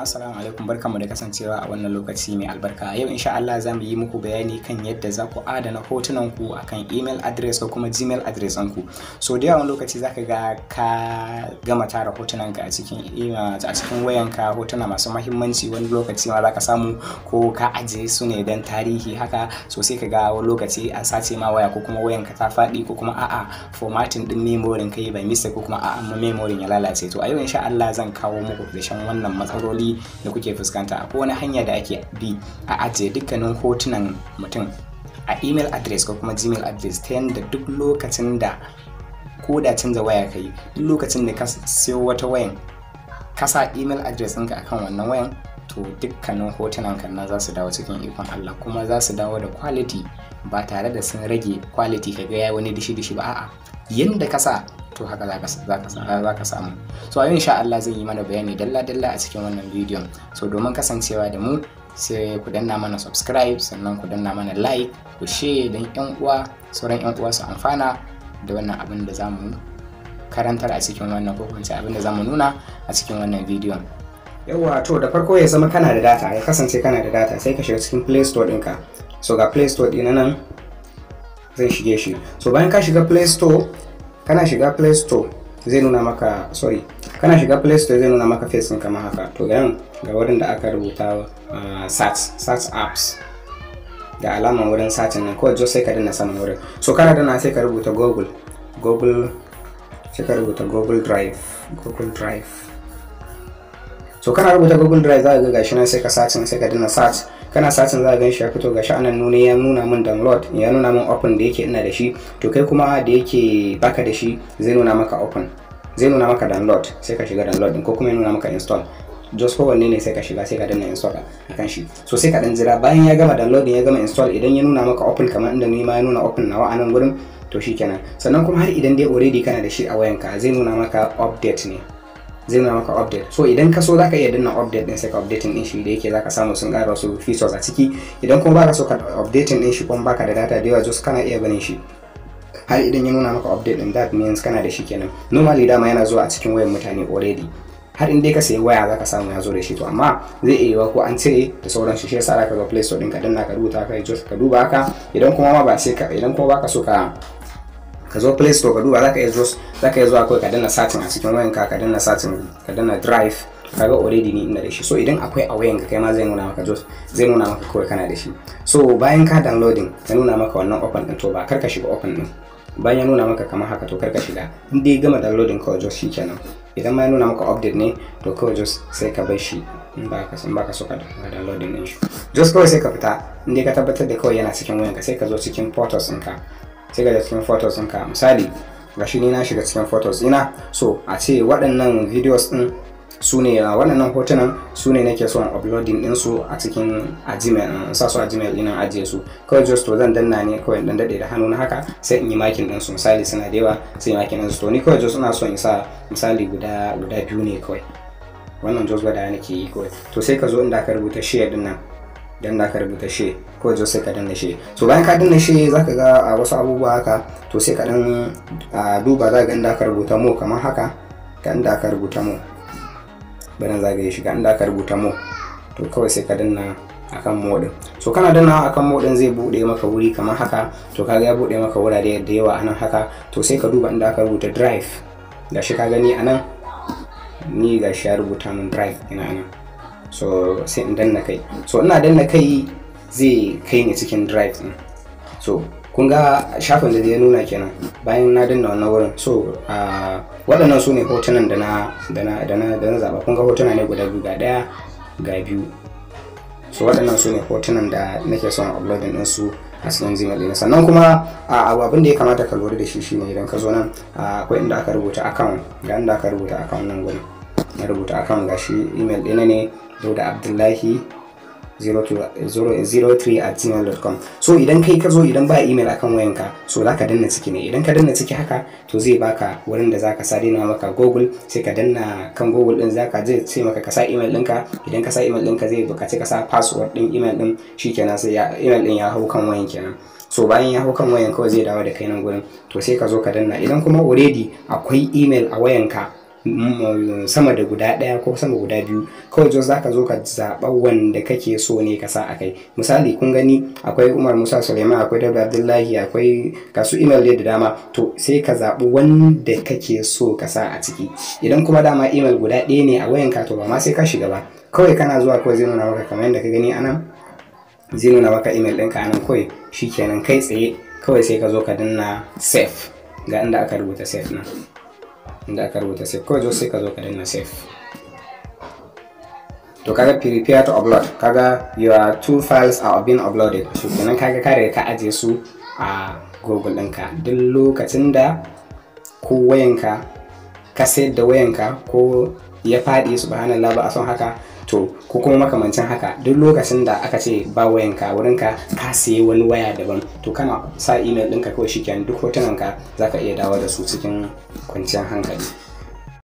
jama'a assalamu alaikum barkanmu da kasancewa a wannan lokaci mai albarka yau insha Allah za mu yi muku bayani kan yadda za ku adana hotunan ku akan email address ko kuma gmail address ku so da yawan lokaci zaka ga ka gama tara hotunan ka a cikin email a cikin wayanka hotuna masu mahimmanci wani lokaci ma zaka samu ko ka ajiye su ne dan tarihi haka so sai ka ga wani lokaci an sace ma waya ko kuma wayanka ta faɗi ko kuma a'a formatting din memory kai bai mista ko kuma a'a memory ya lalace to a yau insha Allah zan kawo muku ƙarshen wannan matsaloli da kuke fuskanta ko wani hanya da ake bi a ajiye dukkanin hotunan mutum a email address ko kuma gmail address ta yadda duk lokacin da ko da canza waya ka yi duk lokacin da ka siyo wata wayan ka sa email address ɗinka akan wannan wayan to dukkanin hotunan kan za su dawo cikin ikon Allah kuma za su dawo da quality ba tare da sun rage quality ka ga ya wani dishi-dishi ba a'a yanda ka sa to haka za ka samu so a yau insha Allah zan yi mana bayani dalla-dalla a cikin wannan bidiyon so domin kasancewa da mu sai ku danna mana subscribe sannan ku danna mana like ku share don yan uwa sauran yan uwa su amfana da wannan abin da zamu karantar a cikin wannan ko kuma abin da zamu nuna a cikin wannan bidiyon yawa to da farko ya zama kana da data ya kasance kana da data sai ka shiga cikin play store ɗinka so ga play store ɗina nan zai shige shi so bayan ka shiga play store kana shiga play store zai nuna maka sorry kana shiga play store zai nuna maka face kamar haka to ga ga wurin da aka rubuta uh, search search apps ga alaman wurin searching nan kawai sai ka danna saman wurin so kana danna sai ka rubuta google google sai ka rubuta google drive google drive so kana rubuta google drive za ka ga gashi nan sai ka searching sai ka danna search kana satin za a gan shi ya fito ga sha'anan nuna ya nuna min download ya nuna min open da yake ina da shi to kai kuma da yake baka da shi zai nuna maka open zai nuna maka download sai ka shiga download din ko kuma ya nuna maka install just kowanne ne sai ka shiga sai ka danna install akan shi so sai ka dan jira bayan ya gama downloading ya gama install idan ya nuna maka open kamar inda ni ma ya nuna open nawa a nan gurin to shikenan sannan kuma har idan dai already kana da shi a wayanka zai nuna maka update ne zai nuna maka update so idan ka so zaka iya danna update din sai ka updating din shi da yake zaka samu sun ƙara wasu features a ciki idan kuma baka so ka updating din shi kuma baka da data da yawa just kana iya ganin shi har idan ya nuna maka update din that means kana da shi kenan normally dama yana zuwa a cikin wayan mutane already har in dai ka sayi waya zaka samu ya zo da shi to amma zai iya yiwa ko an cire da sauran shi shi yasa zaka zo play store din ka danna ka rubuta ka just ka duba haka idan kuma ma ba sai ka idan kuma baka so ka ka zo play store ka duba zaka iya zo zaka iya zuwa kawai ka danna satin a cikin wayanka ka danna satin ka danna drive kaga already ni ina da shi so idan akwai a wayanka kai ma zai nuna maka just zai nuna maka kawai kana da shi so bayan ka downloading ya nuna maka wannan open din to ba kar ka shiga open din bayan ya nuna maka kamar haka to kar ka shiga in dai gama downloading kawai just shikenan idan ma ya nuna maka update ne to kawai just sai ka bar shi in ba ka san ba ka so ka downloading din shi just kawai sai ka fita in dai ka tabbatar da kawai yana cikin wayanka sai ka zo cikin photos ɗinka sai ga cikin photos ɗinka misali ga shi ni na shiga cikin photos ina so a ce waɗannan videos ɗin su ne waɗannan hotunan su ne nake son uploading ɗin su a cikin a gmail sa su a gmail ɗin ajiye su kawai just to zan danna ne kawai dan daɗe da hannu na haka sai in yi makin ɗin su misali suna da yawa sai makin ɗin su to ni kawai just ina so in sa misali guda guda biyu ne kawai wannan just gwada nake yi kawai to sai ka zo inda aka rubuta share ɗin nan dan da ka rubuta she ko jo sai ka danna she so bayan ka danna she zaka ga a wasu abubuwa haka to sai ka dan duba za ga inda ka rubuta mo kamar haka ga inda ka rubuta mo bayan zagaye shi ga inda ka rubuta mo to kawai sai ka danna akan mo din so kana danna akan mo din zai bude maka wuri kamar haka to kaga ya bude maka wurare da yawa anan haka to sai ka duba inda aka rubuta drive gashi ka gani anan ni gashi ya rubuta min drive ina anan so sai in danna kai so ina danna kai zai kai ni cikin drive din so kun ga shafin da ya nuna kenan bayan na danna wannan wurin so waɗannan su ne hotunan da na da na da na da na zaɓa kun ga hotuna ne guda biyu ga ɗaya ga biyu so waɗannan su ne hotunan da nake son uploading din su a cikin gmail ɗina sannan kuma abin da ya kamata ka lura da shi shine idan ka zo nan akwai inda aka rubuta account ga inda aka rubuta account nan gurin na rubuta account gashi email ɗina ne da abdullahi 03 at gmail.com so idan kai ka zo idan ba email akan wayanka so za ka danna ciki ne idan ka danna ciki haka to zai baka wurin da zaka sa dina maka google sai ka danna kan google din zaka je ce maka ka sa email ɗinka idan ka sa email ɗinka zai bukaci ka sa password ɗin email ɗin shikenan sai ya email ɗin ya hau kan wayan kenan so bayan ya hau kan wayan kawai zai dawo da kai nan gurin to sai ka zo ka danna idan kuma already akwai email a wayanka sama da guda ɗaya ko sama guda biyu kawai just zaka zo ka zaɓa wanda kake so ne ka sa a kai misali kun gani akwai umar musa suleiman akwai dauda abdullahi akwai kasu email da dama to sai ka zaɓi wanda kake so ka sa a ciki idan kuma dama email guda ɗaya ne a wayanka to ba ma sai ka shiga ba kawai kana zuwa kawai zai nuna maka kamar yadda ka gani anan zai nuna maka email ɗinka anan kawai shikenan kai tsaye kawai sai ka zo ka danna save ga inda aka rubuta save nan inda aka rubuta save kawai zo sai ka zo ka danna save to kaga prepare to upload kaga your two files are being uploaded shi kenan kaga ka riga ka aje su a google ɗinka duk lokacin da ko wayanka ka sayar da wayanka ko ya faɗi subhanallah ba a son haka to ko kuma makamancin haka duk lokacin da aka ce ba wayanka wurinka ka sayi wani waya daban to kana sa email ɗinka kawai shikenan duk hotunanka za ka iya dawo da su cikin kwanciyar hankali